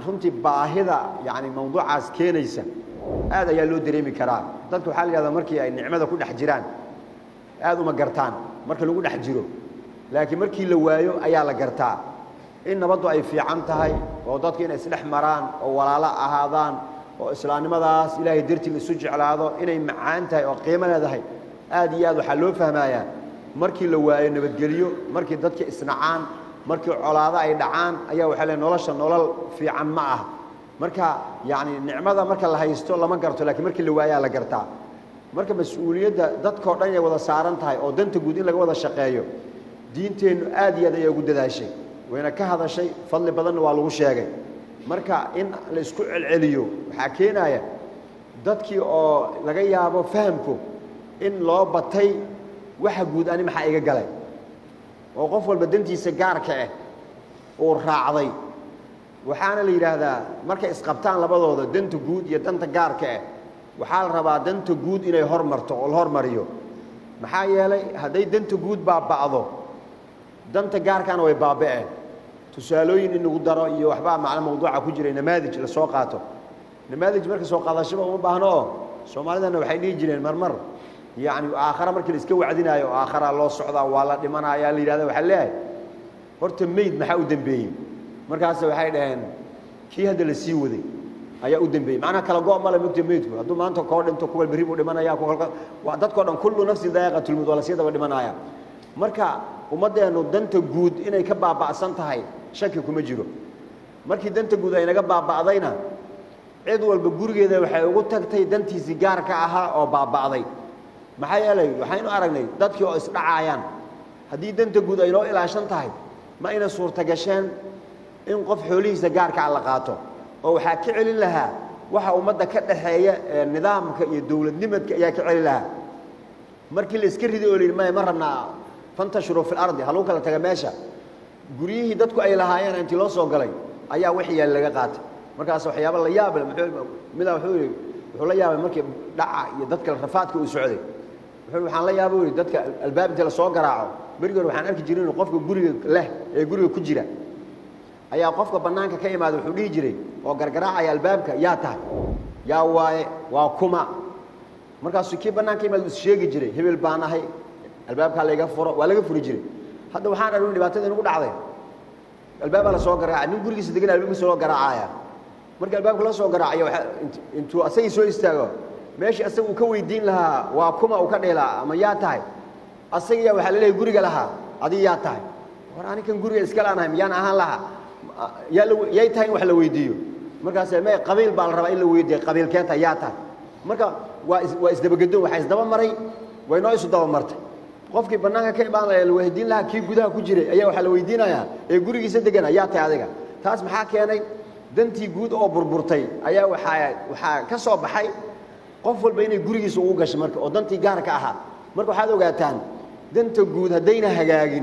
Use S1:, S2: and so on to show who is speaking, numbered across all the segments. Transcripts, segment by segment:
S1: runtii baahida yani mawduucaas keenaysa aad ayaa loo dareemi karaa dadka waxaa la yihahdaa markii ay nicmada ku dhex jiraan aad uma gartaan marka lagu dhex jiro laakiin markii la waayo ayaa la gartaa in nabaddu ay fiican tahay oo dadku inay isdhex maraan oo walaalo ahaadaan oo islaamnimadaas ilaahay dartii la isu jeclaado inay macaan tahay oo qiimo leedahay aad iyo aad waxaa loo fahmayaa markii la waayo nabadgelyo markii dadka isnacaan markii colaado ay dhacaan ayaa waxaa le nolosha nolol fiican ma ah marka yacni nicmada marka la haysto lama garto lakiin markii la waayaa la gartaa marka mas-uuliyadda dadkao dhan inay wada saaran tahay oo danta guud in laga wada shaqeeyo diinteennu aad iyo aad ayay ugu dadaashay wayna ka hadashay fadli badanna waa lagu sheegay marka in la isku celceliyo waxaa keenaya dadkii oo laga yaabo fahamku in loo batay waxa guud ani maxaa iga galay oo qof walba dantiisa gaarka ah uu raacday waxaana la yidhaahdaa markay isqabtaan labadooda danta guud iyo danta gaarka ah waxaa la rabaa danta guud inay hormarto oo la hormariyo maxaa yeelay hadday danta guud baaba'do danta gaarkaana way baaba'een tusaalooyin in lagu daro iyo waxbaa macno mawduuca ku jiray namaadij la soo qaato namaadij marka soo qaadashaba uma baahno oo soomaalidana waxay dhihi jireen marmar yacni aakhara markii la iska wacdinaayo aakhara loo socdaa waa la dhimanayaa la yidhahda waxaa leeyahay horta meyd maxaa u dembeeyey markaas waxay dhaheen kii hadda la sii waday ayaa u dembeeyey macnaha kala go' male mugta meydku hadduu maanta koo dhinto kuwal berri buu dhimanaya waa dadkao dhan kullu nafsin daa'iqatulmawt waa la sii daba dhimanaya marka ummaddeennu danta guud inay ka baaba'san tahay shaki kuma jiro markii danta guud ay naga baaba'dayna cid walba gurigeeda waxay ugu tagtay dantiisii gaarka ahaa oo baaba'day maxaa yeelay waxaynu aragnay dadkii oo isdhacaayaan haddii danta guud ay noo ilaashan tahay ma ayna suurtagasheen in qof xoolihiisa gaarkaa la qaato oo waxaa ka celin lahaa waxa ummadda ka dhaxeeya ee nidaamka iyo dowladnimadka ayaa ka celin lahaa markii la iska riday oo la yidhi maya ma rabnaa fantashuruu fi lardi ha lagu kala taga meesha guryihii dadku ay lahaayeen intii loo soo galay ayaa wixii yaal laga qaatay markaas waxyaaba la yaabale midaa wuxuu yidhi wuxuu la yaabay markii dhaca iyo dadka rafaadka uu socday wuxuu waxaan la yaaba yidhi dadka albaab inta la soo garaaco berigi hore waxaan arki jiray inuu qofka guriga leh ee guriga ku jira ayaa qofka bannaanka ka imaada wuxuu dhihi jiray oo gargaraacaya albaabka yaa tahay yaa waaye waa kuma markaasuu kii bannaanka imaada is sheegi jiray hebel baan ahay albaabkaa layga furo waa laga furi jiray hadda waxaan arun dhibaatada inugu dhacday albaabaa la soo garaacay nin gurigiisa degan albaabkiisa loo garaacaya marka albaabka la soo garaacayo intuu asagii soo istaago meeshii asaga uu ka weydiin lahaa waa kuma uu ka dheelaa ama yaa tahay asagiyaa waxaa la leeyahy guriga lahaa adiga yaa tahay war anikan guriga iska laanahay miyaan ahaan lahaa yaa la yay tahay in wax la weydiiyo markaas may qabiil baa la rabaa in la weydiiyo qabiilkee tahay yaa tahay marka waa is waa isdabagedoon waxaa isdaba maray way noo isu daba martay qofkii bannaanka ka imaanaya la weydiin lahaa kii gudaha ku jiray ayaa waxaa la weydiinayaa ee gurigiisa degana yaa tahay adiga taas maxaa keenay dantii guud oo burburtay ayaa waxaa waxaa ka soo baxay qof walba inay gurigiisa ugu gashay marka oo dantii gaarka ahaa marka waxaad ogaataan danta guud haddayna hagaagin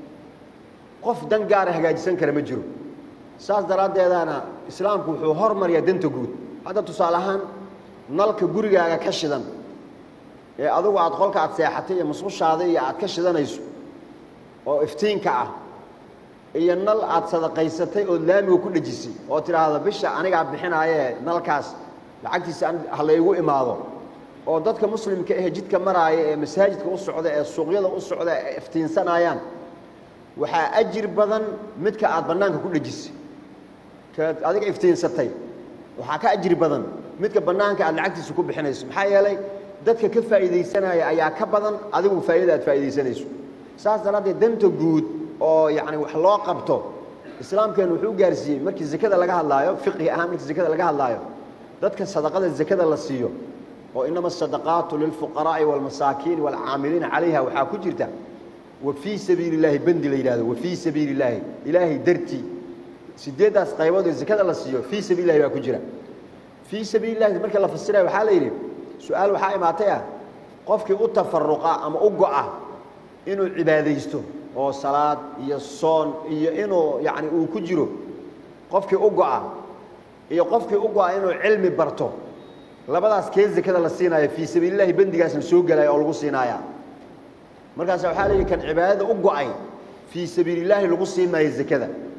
S1: qof dan gaara hagaajisan kara ma jiro saas daraaddeedaana islaamku wuxuu hormariyaa danta guud hadda tusaale ahaan nalka gurigaaga ka shidan ee adugu aad qolka aad seexatay iyo musqushaada iyo aad ka shidanayso oo iftiinka ah iyo nal aad sadaqaysatay ood laamiga ku dhejisay oo tidhaahda bisha anigaa bixinaayee nalkaas lacagtiisa ha laygu imaado oo dadka muslimka ahe jidka maraaya ee masaajidka u socda ee suuqyada u socda ee iftiinsanayaan waxaa ajir badan midka aad bannaanka ku dhejisay kaad adiga iftiinsatay waxaa ka ajri badan midka bannaanka aad lacagtiisa ku bixinayso maxaa yeelay dadka ka faa'iidaysanaya ayaa ka badan adigu faa'idada aad faa'iidaysanayso saas daraaddeed danta guud oo yacni wax loo qabto islaamkeenu wuxuu gaarsiiyey markii zakada laga hadlaayo fiqhi ahaan markii zakada laga hadlaayo dadka sadaqada zakada la siiyo oo inama asadaqaatu lilfuqaraa'i waalmasaakiini waalcaamiliina calayha waxaa ku jirta wa fii sabiili illaahi bendi la yidhahdo wa fii sabiili illaahi ilaahay dartii sideeddaas qaybood ee zakada la siiyo fii sabiili illahi baa ku jira fii sabiili illahi marka la fasiraya waxaa la yidhi su-aal waxaa imaatay ah qofkii u tafaruqa ama u go'a inuu cibaadaysto oo salaad iyo soon iyo inuu yacni uu ku jiro qofkii u go'a iyo qofkii u go'a inuu cilmi barto labadaas kee zakada la siinaayo fii sabiilillahi bendigaasna soo gelaya oo lagu siinaaya markaas waxaa la yidhi kan cibaadada u go'ay fii sabiilillaahi lagu siin maayo zakada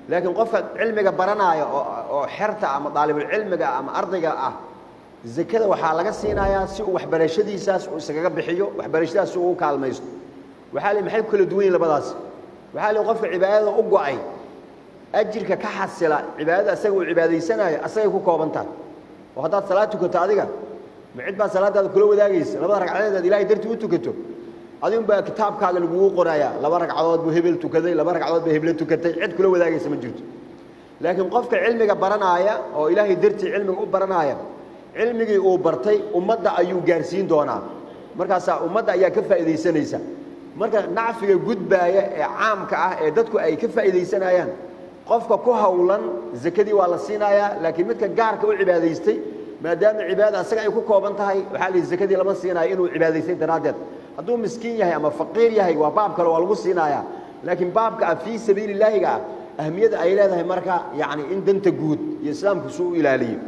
S1: laakiin qofka cilmiga baranaya oo xerta ama daalibulcilmiga ama ardayga ah zakada waxaa laga siinayaa si uu waxbarashadiisaas uu iskaga bixiyo waxbarashadaas si uu u kaalmaysto waxaa li maxay ku kala duwan yihin labadaas waxaa li qofka cibaadada u go-ay ajirka ka xasila cibaadada asaga uu cibaadaysanayo asagay ku kooban tahay oo haddaad salaad tukato adiga ma cid baa salaadaada kula wadaagaysa labada ragcadeed aad ilahay dartii u tukato adigun baa kitaabkaaga lagugu qorayaa laba ragcadood buu hebel tukaday laba ragcadood baa heble tukatay cid kula wadaagaysa ma jirto laakiin qofka cilmiga baranaaya oo ilaahay dartii cilmiga u baranaaya cilmigii uu bartay ummadda ayuu gaarsiin doonaa markaasaa ummadda ayaa ka faa'iidaysanaysa marka nacfiga gudbaaya ee caamka ah ee dadku ay ka faa'iidaysanayaan qofka ku hawlan zakadii waa la siinayaa laakiin midka gaarka u cibaadaystay maadaama cibaadada asaga ay ku kooban tahay waxaa la zakadii lama siinayo inuu cibaadaystay daraaddeed hadduu miskiin yahay ama faqiir yahay waa baab kale waa lagu siinayaa laakiin baabka ah fii sabiili illaahiga ah ahmiyadda ay leedahay marka yacni in danta guud iyo islaamku suu u ilaaliyo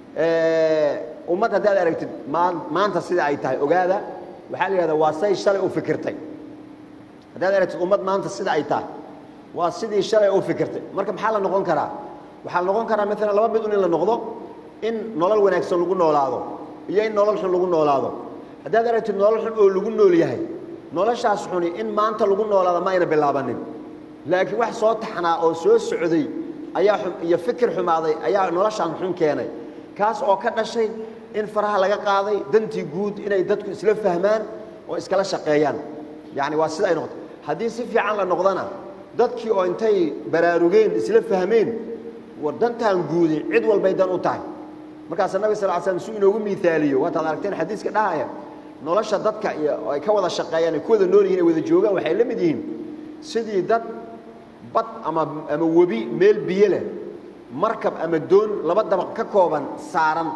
S1: ummad haddaad aragtid maanta sida ay tahay ogaada waxaa la yidhahdaa waa say shalay u fikirtay haddaad aragtid ummad maanta sida ay tahay waa sidii shalay u fikirtay marka maxaa la noqon karaa waxaa la noqon karaa maalan laba mid un in la noqdo in nolol wanaagsan lagu noolaado iyo in nolol xun lagu noolaado haddaad aragtid nolol xun oo lagu nool yahay noloshaas xuni in maanta lagu noolaado ma ayna bilaabanin laakiin wax soo taxnaa oo soo socday ayaa iyo fikir xumaaday ayaa noloshaan xun keenay kaas oo ka dhashay in faraha laga qaaday dantii guud inay dadku isla fahmaan oo iskala shaqeeyaan yacni waa sida ay noqoto haddii si fiican la noqdana dadkii oo intay baraarugeen isla fahmeen war dantaan guudi cid walbay dan u tahay markaasaa nabig sal l slam su inoogu miaaliyo waataad aragteen xadiiska dhahaya nolosha dadka iyo ay ka wada shaqeeyaan ay ku wada nool yihin ay wada joogaan waxay la mid yihiin sidii dad bad ama ama webi meel biyo leh markab ama doon laba dabaq ka kooban saaran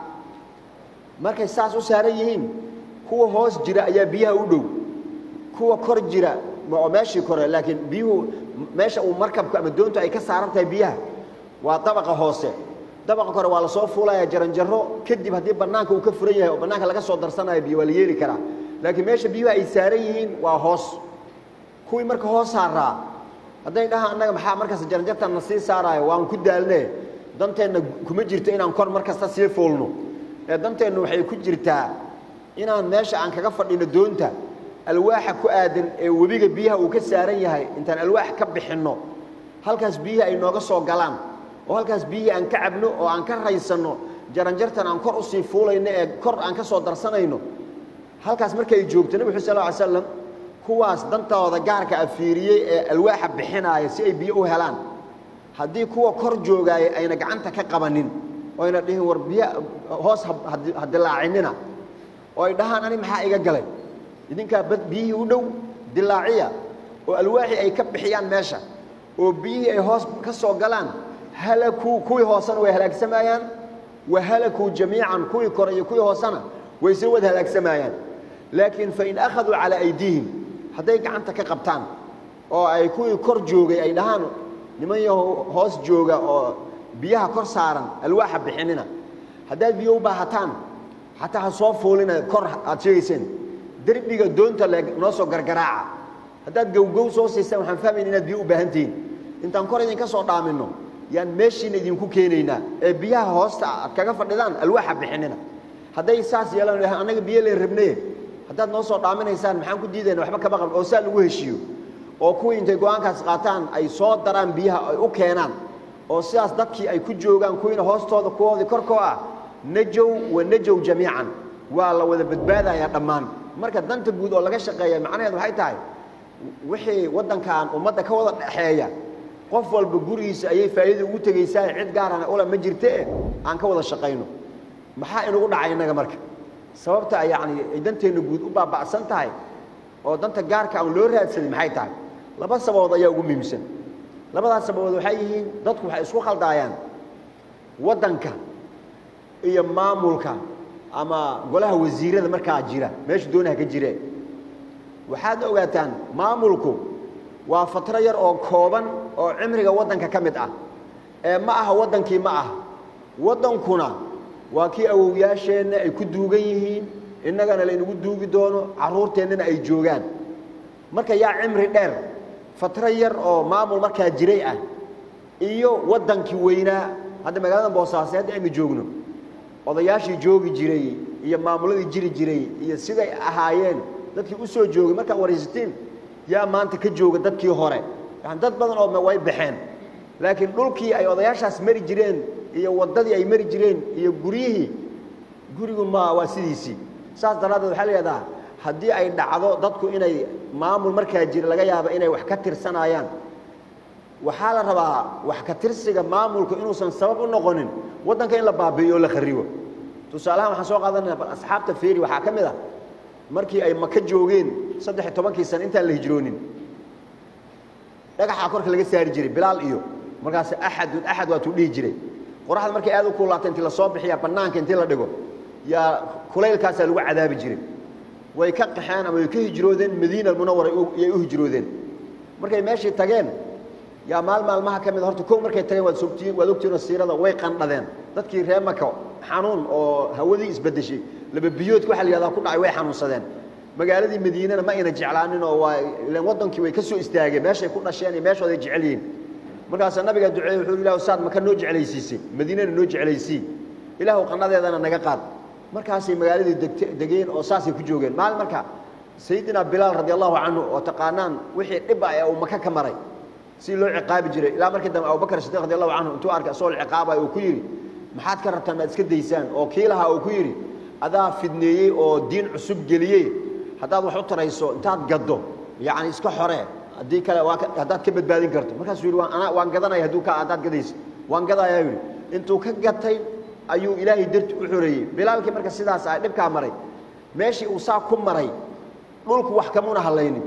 S1: markay saas u saaran yihiin kuwa hoos jira ayaa biyaha u dhow kuwa kor jira oo meeshii kore laakiin biyuhu meesha uu markabku ama doontu ay ka saaran tahay biyaha waa dabaqa hoose dabaqa kore waa lasoo fuulaya jaranjaro kadib haddii bannaanka uu ka furan yahay oo bannaanka laga soo darsanayo biyo waa la yeeli karaa laakiin meesha biyuhu ay saaran yihiin waa hoos kuwii marka hoos saaraa hadday dhahaan annaga maxaa markaas jaranjartan na sii saaraayo waan ku daalne danteenna kuma jirto inaan kor mar kasta sii fuulno ee danteennu waxay ku jirtaa inaan meesha aan kaga fadhino doonta alwaaxa ku aadan ee webiga biyaha uu ka saaran yahay intaan alwaax ka bixinno halkaas biyihii ay nooga soo galaan oo halkaas biyihii aan ka cabno oo aan ka raysanno jaranjartan aan kor usii fuulayno ee kor aan ka soo darsanayno halkaas markay joogto nebi xu sal ly slam kuwaas dantooda gaarka a fiiriyey ee alwaaxa bixinaaya si ay biyo u helaan haddii kuwa kor joogaaya ayna gacanta ka qabanin oyna dhihin war biyo hoos ha dilaacinina oo ay dhahaan ani maxaa iga galay idinkaa bad biyihii u dhow dilaaciya oo alwaaxii ay ka bixiyaan meesha oo biyihii ay hoos ka soo galaan halakuu kuwii hoosena way halaagsamayaan wa halakuu jamiican kuwii kore iyo kuwii hoosena way soo wada halaagsamayaan laakiin fain akhaduu calaa aydiihim hadday gacanta ka qabtaan oo ay kuwii kor joogay ay dhahaan niman yaho hoos jooga oo biyaha kor saaran alwaaxa bixinina haddaad biyo u baahataan xataa ha soo fuulina kor aad sheegayseen derbiga doonta le noo soo gargaraaca haddaad gowgow soo siisaan waxaan fahmayna inaad biyo u baahan tihiin intaan kor idinka soo dhaaminno yaan meeshiina idinku keenaynaa ee biyaha hoosta aad kaga fadhidaan alwaaxa bixinina hadday saas yeelaan annaga biyo leen rabnee haddaad noo soo dhaaminaysaan maxaan ku diidayna waxba kama qabn oo saa lagu heshiiyo oo kuwii intay go-aankaas qaataan ay soo daraan biyaha ay u keenaan oo sidaas dadkii ay ku joogaan kuwiina hoostooda kuwoodii korkoo ah najow wa najow jamiican waa la wada badbaadayaa dhammaan marka danta guud oo laga shaqeeya macnaheed waxay tahay wixii waddankan ummadda ka wada dhexeeya qof walba gurigiisa ayay faa'iida ugu tegaysaa cid gaarana ula ma jirtee aan ka wada shaqayno maxaa inugu dhacay innaga marka sababta yacni ay danteenna guud u baaba'san tahay oo danta gaarka aan loo raadsaday maxay tahay laba sababood ayaa ugu muhiimsan labadaas sababood waxay yihiin dadku waxay isku khaldaayaan waddanka iyo maamulka ama golaha wasiirada markaa jira meesha doonaha ka jireen waxaad ogaataan maamulku waa fatro yar oo kooban oo cimriga waddanka ka mid ah ee ma aha waddankii ma aha waddankuna waa kii awowyaasheenna ay ku duugan yihiin innagana laynagu duugi doono carruurteennana ay joogaan marka yaa cimri dheer fatro yar oo maamul markaa jiray ah iyo waddankii weynaa hadda magaalada boosaaso hadda aynu joogno odayaashii joogi jiray iyo maamuladii jiri jiray iyo siday ahaayeen dadkii u soo joogay markaad waraysatiin yaa maanta ka jooga dadkii hore yani dad badan oo way baxeen laakiin dhulkii ay odayaashaas mari jireen iyo waddadii ay mari jireen iyo guryihii gurigu ma waa sidiisii saas daraaddeed waxaa la yidhahdaa haddii ay dhacdo dadku inay maamul markaa jira laga yaabo inay wax ka tirsanayaan waxaa la rabaa wax ka tirsiga maamulku inuusan sabab u noqonin waddanka in la baabi'iyo oo la kharibo tusaalahaan waxaan soo qaadanaya bal asxaabta feeri waxaa ka mid ah markii ay maka joogeen saddex iyo tobankii sano intaan la hijroonin dhagaxaa korka laga saari jiray bilaal iyo markaas axadun axad waatuu dhihi jiray qoraxda markay aad u kuulaata intii lasoo bixiya bannaanka intii la dhigo yaa kulaylkaasaa lagu cadaabi jiray way ka qaxeen ama way ka hijroodeen madiina almunawara yay u hijroodeen markay meeshii tageen yaa maal maalmaha ka mid horta kow markay tageen waad sogtiin waad ogtiinoo siirada way qandhadeen dadkii reer maka xanuun oo hawadii isbeddeshay laba biyoodka waxa la yihahdaa ku dhacay way xanuunsadeen magaaladii madiinana ma ayna jeclaanin oo waa ilaan waddankii way ka soo istaageen meeshay ku dhasheen iyo meeshooday jecel yihiin markaasaa nabigaa duceeyey wuxuu ilah saad maka noo jeclaysiisay madiinana noo jeclaysii ilaahu qanadeedana naga qaad markaasay magaaladii degte degeen oo saasay ku joogeen maalin marka sayidina bilaal radi allahu canhu oo taqaanaan wixii dhib ah ee uu maka ka maray si loo ciqaabi jiray ilaa markii dambe abubakar sidiq radi allahu canhu intuu arkay asagoo ciqaabaya uu ku yidhi maxaad ka rabtaan maad iska daysaan oo kii lahaa uu ku yidhi adaa fidneeyey oo diin cusub geliyey haddaad wax u tarayso intaad gaddo yacni iska xoree haddii kale waa haddaad ka badbaadin karto markaasuu yidhi waan anaa waan gadanaya hadduu ka haddaad gadayso waan gadayaa yidhi intuu ka gatay ayuu ilaahay darti u xoreeyey bilaalkii marka sidaas ah dhibkaa maray meeshii uu saa ku maray dhulku wax kamuna hadlaynin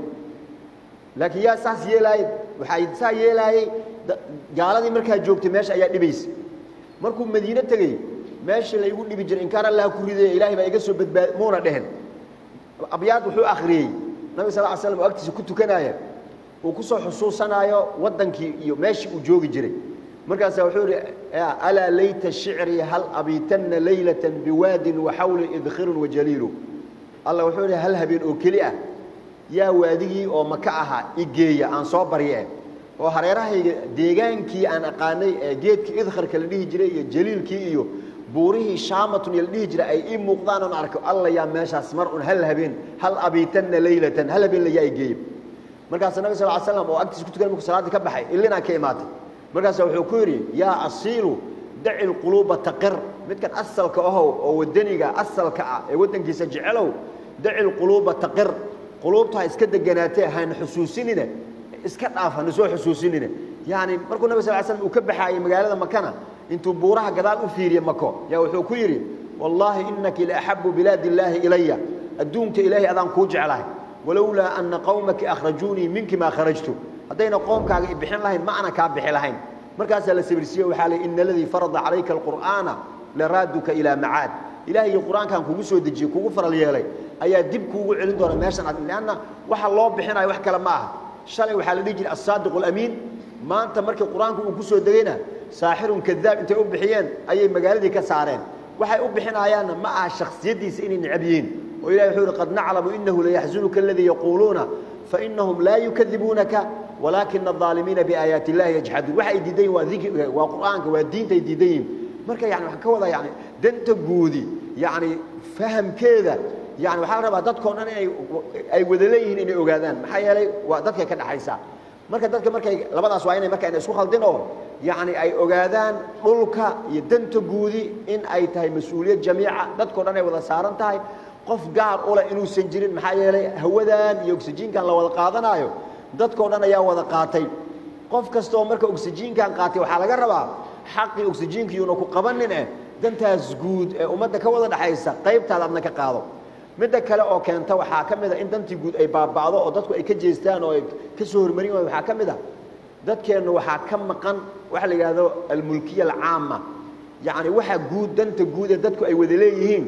S1: laakiin yaa saas yeelaayey waxay saa yeelaayey gaaladii markaa joogtay meesha ayaa dhibaysa markuu madiine tegey meeshii laygu dhibi jiray inkaan allah ku ridaya ilaahay baa iga soo badbaad muuna dhehen abyaad wuxuu akhriyey nabi sal ly slam oo agtiisa ku tukanaya uu ku soo xusuusanaayo waddankii iyo meeshii uu joogi jiray markaasaa wuxuu yidhi alaa layta shicrii hal abiitanna laylatan biwaadin waxawli idkhirun wajaliilu alla wuxuu yidhi hal habeen oo keli ah yaa waadigii oo maka ahaa igeeya aan soo barye oo hareerahayga deegaankii aan aqaanay ee geedkii idkharka la dhihi jiray iyo jaliilkii iyo buurihii shaamatun iyo la dhihi jiray ay ii muuqdaan oon arko alla yaa meeshaas mar un hal habeen hal abiitanna laylatan hal habeen layaa igeeya markaasa nabi sal ly slam oo agtiisa ku tukan markuu salaaddii ka baxay illinaa ka imaatay markaasa wuxuu ku yidhi yaa asiilu daci lquluuba taqir midkan asalka ahow oo wadaniga asalka ah ee waddankiisa jecelow daci lquluuba taqir quluubta ha iska deganaatee hayna xusuusinine iska dhaaf hana soo xusuusinine yacni markuu nabi sal slam uu ka baxaayey magaalada makana intuu buuraha gadaal u fiiriye mako yaa wuxuu ku yidhi wallaahi inaki laaxabu bilaadi illaahi ilaya adduunka ilaahay adaan kuu jeclahay walowlaa ana qawmaki akhrajuunii minki maa kharajtu haddayna qoomkaaga i bixin lahayn ma ana kaa bixi lahayn markaasaa la sabirsiiye waxaa lii ina aladii farada calayka alqur'aana laraaduka ilaa macaad ilaahayii qur-aankan kugu soo dejiyey kugu faral yeelay ayaa dib kuugu celin doona meeshan ad leanna waxa loo bixinayo wax kale ma aha shalay waxaa la dhihi jiray assaadiqu alamiin maanta markii qur-aanku uu ku soo degayna saaxirun kadaab intay u bixiyeen ayay magaaladii ka saareen waxay u bixinayaanna ma aha shakhsiyaddiisa inay necab yihiin oo ilahi wuxuu yihi qad naclamu inahu layaxzunuka aladii yaquuluuna fainahum laa yukadibuunaka walaakina الظaalimiina biaayaati اllahi yajxaduun waxa ay diidan yihin waa dikri waa qur'aanka waa diinta ay diidan yihin marka yani waxaan ka wadaa yani danta guudi yani fahamkeeda yani waxaa la rabaa dadkao dhan inay ay wada leeyihiin inay ogaadaan maxaa yeelay waa dadkay ka dhaxaysaa marka dadka markay labadaas waa inay marka ina isku khaldin oo yani ay ogaadaan dhulka iyo danta guudi in ay tahay mas-uuliyad jamiica dadkao dhan ay wada saaran tahay qof gaar u leh inuusan jirin maxaa yeelay hawadan iyo oksijiinkan la wada qaadanaayo dadkao dhan ayaa wada qaatay qof kasta oo marka oksijiinkan qaatay waxaa laga rabaa xaqii oksijiinkiyuuna ku qabanin eh dantaas guud ee ummadda ka wada dhaxaysa qaybtaada adna ka qaado midda kale oo keenta waxaa ka mid a in dantii guud ay baaba'do oo dadku ay ka jeestaan oo ay ka soo hormarin waayo waxaa ka mid a dadkeennu waxaa ka maqan waxa la yidhaahdo almulkiya alcaama yacni waxa guud danta guud ee dadku ay wada leeyihiin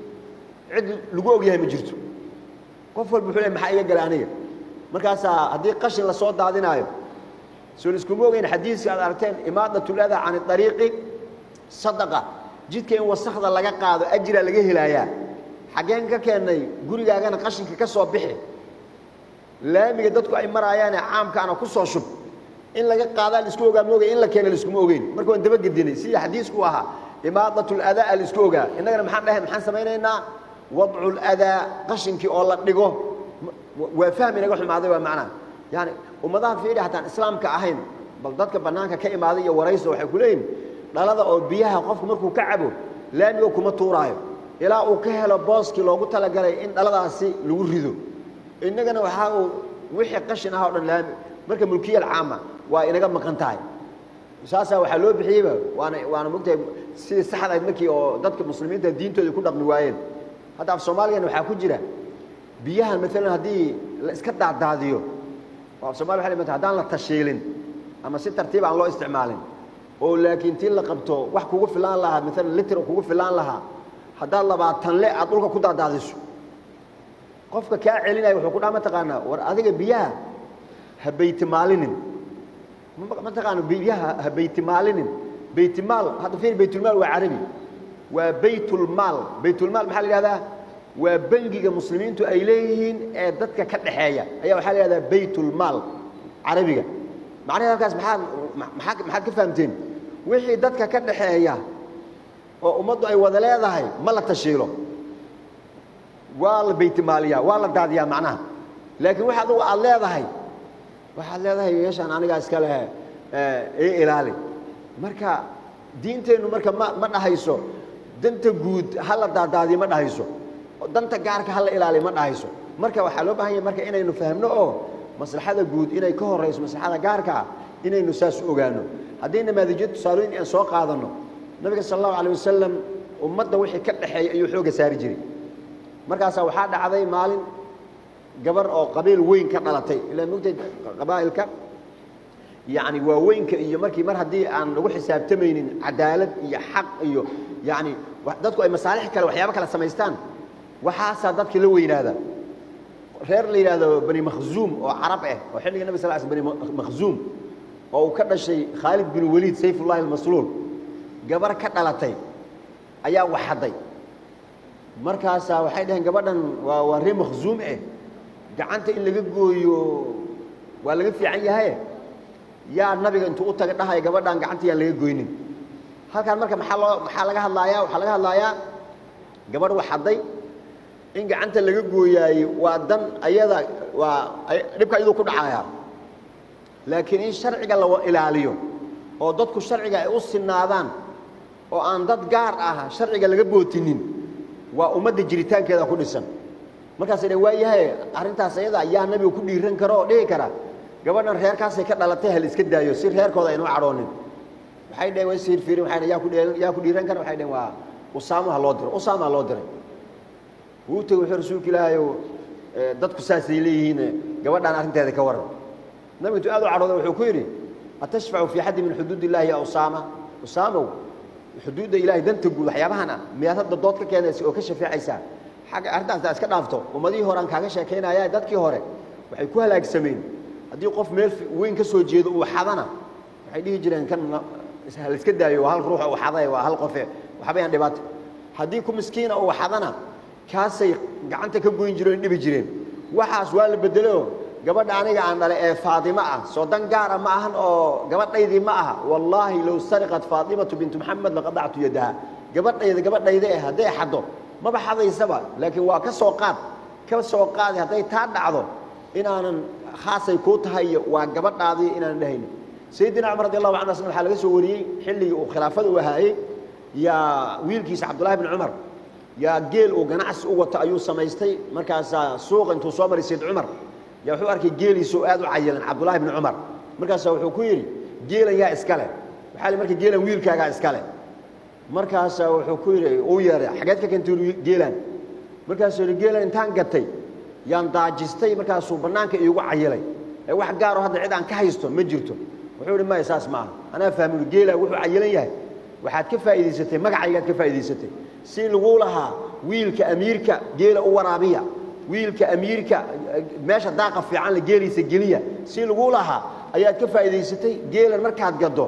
S1: cid lagu og yahay ma jirto qof walba wuxuu leey maxaa iga gala aniga markaasaa haddii qashin la soo daadinaayo soon iskuma ogeyn xadiiska aad aragteen imaadatul-ada can ariiqi sadaqa jidka in wasakda laga qaado ajira laga helaayaa xaggeen ka keennay gurigaagana qashinka ka soo bixi laamiga dadku ay maraayaane caamkaana ku soo shub in laga qaadaa laisku ogaa ma ogay in la keena laiskuma ogeyn marka waan dabagedinay sidii xadiisku ahaa imaadat ladaa laisku ogaa innagana maxaan dhahay maxaan samaynaynaa wadcu ladaa qashinkii oo la dhigo waa fahmi naga xumaaday waa macnaha yani ummadaha fiidhi hataan islaamka ahayn bal dadka bannaanka ka imaaday iyo warayso waxay ku leeyihin dhalada oo biyaha qofku markuu ka cabo laamigo kuma tuuraayo ilaa uu ka helo booskii loogu talagalay in dhaladaasi lagu rido innagana waxaa uu wixii qashin aha o dhan laami marka mulkiya alcaama waa inaga maqan tahay saasaa waxaa loo bixiyeyba waana waana mogtahay sidii saxda ahayd markii oo dadka muslimiinta diintooda ku dhaqmi waayeen hadda af soomaaliyana waxaa ku jira biyahan maalan haddii la iska daadaadiyo oo af somaliya waxa mata haddaan la tashiilin ama si tartiib aan loo isticmaalin oo laakiin tii la qabto wax kugu filaan lahaa maalan liter kugu filaan lahaa haddaad labaatan le aad dhulka ku daadaadiso qofka kaa celinaya wuxuu ku dhaha mataqaanaa war adiga biyaha ha baytimaalinin mataqaana biyaha ha baytimaalinin baytimaal hadda fiir baytulmaal waa carabi waa baytulmaal baytulmaal maxaa la yidhahdaa waa bangiga muslimiintu ay leeyihiin ee dadka ka dhaxeeya ayaa waxaa la yidhahdaa baytulmaal carabiga macnaheed halkaas maxaad maxaa maxaad ka fahamteen wixii dadka ka dhaxeeya oo ummaddu ay wada leedahay ma la tashiilo waa la baytimaaliyaa waa la daadiyaa macnaha laakiin wax adugu aad leedahay waxaad leedahay meeshaan anigaa iska leh ii ilaali marka diinteennu marka ma ma dhahayso danta guud ha la daadaadiyo ma dhahayso danta gaarka ha la ilaaliyo ma dhahayso marka waxaa loo baahan yahay marka inaynu fahmno oo maslaxada guud inay ka horayso maslaxada gaarka ah inaynu saas u ogaano haddii namaadijyo tusaalooyin aan soo qaadanno nabiga sala allahu alayh wasalam ummadda wixii ka dhexeeya ayuu xoogga saari jiray markaasaa waxaa dhacday maalin gabar oo qabiil weyn ka dhalatay ilaa mogtay qabaa'ilka yacni waaweynka iyo markii mar haddii aan lagu xisaabtamaynin cadaalad iyo xaq iyo yacni dadku ay masaalix kale waxyaabo kale samaystaan waxaasaa dadka la weynaada reer la yidhaahdo bani makhzuum oo carab ah oo xilliga nabig sal l sl bani makhzuum oo uu ka dhashay khaalid bin waliid sayfullahi almasluul gabar ka dhalatay ayaa waxadday markaasaa waxay dhaheen gabadhan waa waa ree makhzuum eh gacanta in laga gooyo waa laga fiican yahaye yaa nabiga intuu u taga dhahaya gabadhan gacanta yaan laga goynin halkaan marka maxaa loo maxaa laga hadlaayaa waxaa laga hadlaayaa gabadh waxadday in gacanta laga gooyaaye waa dan ayada waa dhibka iyaduu ku dhacayaa laakiin in sharciga la ilaaliyo oo dadku sharciga ay u sinaadaan oo aan dad gaar ah sharciga laga bootinin waa ummadda jiritaankeeda ku dhisan markaas dha waa yahay arrintaas ayada yaa nabiga ku dhiiran kara oo dhihi kara gabadhan reerkaasay ka dhalatay hal iska daayo si reerkooda aynu cadhoonin waxay dhaheen way siirfiirin waxay yaa ku dheeran yaa ku dhiiran kara waxay dhaheen waa usaamaha loo diray usaamaha loo diray wuu tegey wuxuu rasuulka ilaahayow dadku saasay leeyihiin gabadhaan arrinteeda ka waran nabigu intuu aad u cadhooday wuxuu ku yidhi atashfacu fii xaddi min xuduud illahi ya usaama usaamow xuduudda ilahay danta guud waxyaabahan ah miyaad hadda dood ka keenaysa oo ka shafeecaysaa xagga arrintaas taa iska dhaafto ummadihii hore aan kaaga sheekaynaya dadkii hore waxay ku halaagsameen haddii qof meel weyn ka soo jeedo uu xadana waxay dhihi jireen kan la iska daayo waa hal ruux uu xaday waa hal qofe waxbayaan dhibaato haddii ku miskiina uu xadana kaasay gacanta ka goyn jireen dhibi jireen waxaas waa la bedelo gabadha aniga aan dhalay ee faadimo ah soo dan gaara ma ahan oo gabadhaydii ma aha wallaahi low sariqat faatimatu bintu maxamed laqadactu yadaha gabadhayda gabadhayda eh hadday xaddo maba xadaysaba laakiin waa ka soo qaad ka soo qaadi hadday taa dhacdo inaanan khaasay kuu tahay waa gabadhaadii inaanan dhahaynin sayidina cumar radi allahu canhu asna waxaa laga soo wariyey xilligii uu khilaafada u ahaayey yaa wiilkiisa cabdullahi bn cumar yaa geel uu ganacsi u wato ayuu samaystay markaasaa suuqa intuu soo maray sayd cumar yaa wuxuu arkay geeliisoo aad u cayilan cabdullahi bni cumar markaasaa wuxuu ku yidhi geelan yaa iska leh waxaa li marka geelan wiilkaagaa iska leh markaasaa wuxuu ku yidhi uu yeeray xageed ka keentay geelan markaasuu yidhi geelan intaan gatay yaan daajistay markaasuu bannaanka iigu cayilay ee wax gaaroo hadda cid aan ka haysto ma jirto wuxuu yidhi maya saas maaha anaa fahmin geela wuxuu cayilan yahay waxaad ka faa'iidaysatay magacaygaad ka faa'iidaysatay si laguu lahaa wiilka amiirka geela u waraabiya wiilka amiirka meesha daaqa fiican la geeliisa geliya si laguu lahaa ayaad ka faa'iidaysatay geelan markaad gaddo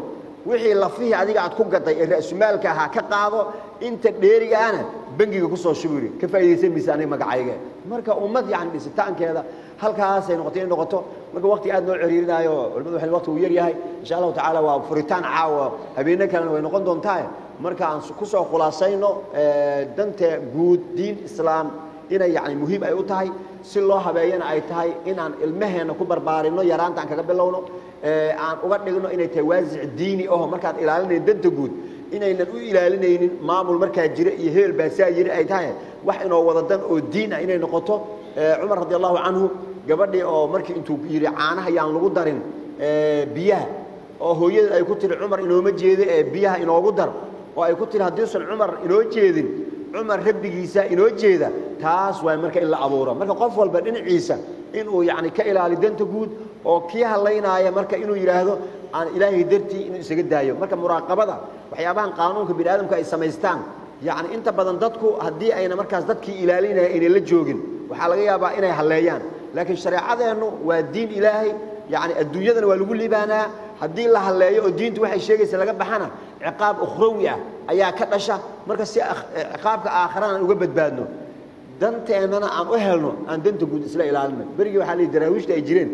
S1: wixii lafihii adiga aad ku gaday ee ra'sumaalka ahaa ka qaado inta dheeriga ahna bangiga ku soo shubiri ka faa'iidaysan maysa aniga magacayga marka ummad yani dhisitaankeeda halkaasay noqotay inay noqoto marka waqti aad noo ciriirinaayo culimadu waxay waqti uu yar yahay insha allahu tacaala waa furitaan caawa habeenne kalena way noqon doontaa marka aan ku soo khulaasayno danta guud diin islaam inay yani muhiim ay u tahay si loo habeeyana ay tahay inaan ilmaheenna ku barbaarinno yaraanta aan kaga bilowno aan uga dhigno inay tahay waasic diini aho markaad ilaalinayn danta guud inaynan u ilaalinaynin maamul markaa jira iyo heel baasaa yiri ay tahay wax inoo wada dan oo diin ah inay noqoto cumar radi allahu canhu gabadhii oo markii intuu yidhi caanaha yaan lagu darin biyaha oo hooyada ay ku tiri cumar inooma jeedo ee biyaha inoogu dar oo ay ku tiri haddiisan cumar inoo jeedin cumar rabbigiisa inoo jeeda taas waa marka in la abuuro marka qof walba dhinaciisa inuu yani ka ilaali danta guud oo kii hadlaynaaya marka inuu yidhaahdo aan ilaahay dartii inuu isaga daayo marka muraaqabada waxyaabahan qaanuunka bini aadamka ay samaystaan yani inta badan dadku haddii ayna markaas dadkii ilaalinaya ayna la joogin waxaa laga yaabaa inay halleeyaan laakiin shareecadeennu waa diin ilaahay yani adduunyadana waa lagu liibaanaa haddii la halleeyo oo diintu waxay sheegaysa laga baxana ciqaab ukhrawi ah ayaa ka dhasha marka si ciqaabka aakharana aan uga badbaadno danteennana aan u helno aan danta guud isla ilaalino berigii waxaa lihi daraawiishta ay jireen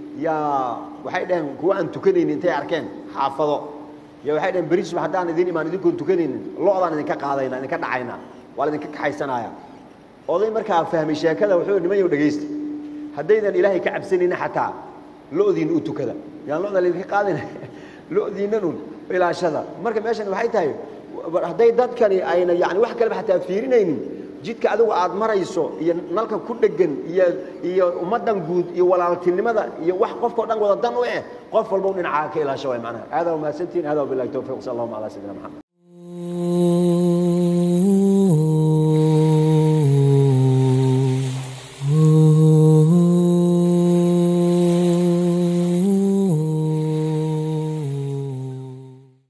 S1: yaa waxay dhaheen kuwa aan tukanaynin intay arkeen xaafado ya waxay dhaheen beri subax haddaan idin imaan idinkoon tukanaynin lo-daan idinka qaadayna idinka dhacayna waa la idinka kaxaysanaya oday markaa fahmay sheekada wuxuu niman yow dhegaysta haddaydan ilaahay ka cabsanayna xataa lo-diina u tukada yaan lo-da laydinka qaadayna lo-diinan un ilaashada marka meeshan waxay tahay hadday dadkani ayna yani wax kaleba xataa fiirinaynin jidka adigu aad marayso iyo nalka ku dhegan iyo iyo ummaddan guud iyo walaaltinimada iyo wax qofkao dhan wada dan u eh qof walba u dhinacaa ka ilaasho way macnaha hada wa mahadsantiin hada wabillahi tawfiq sal allahuma ala sayidina maxamed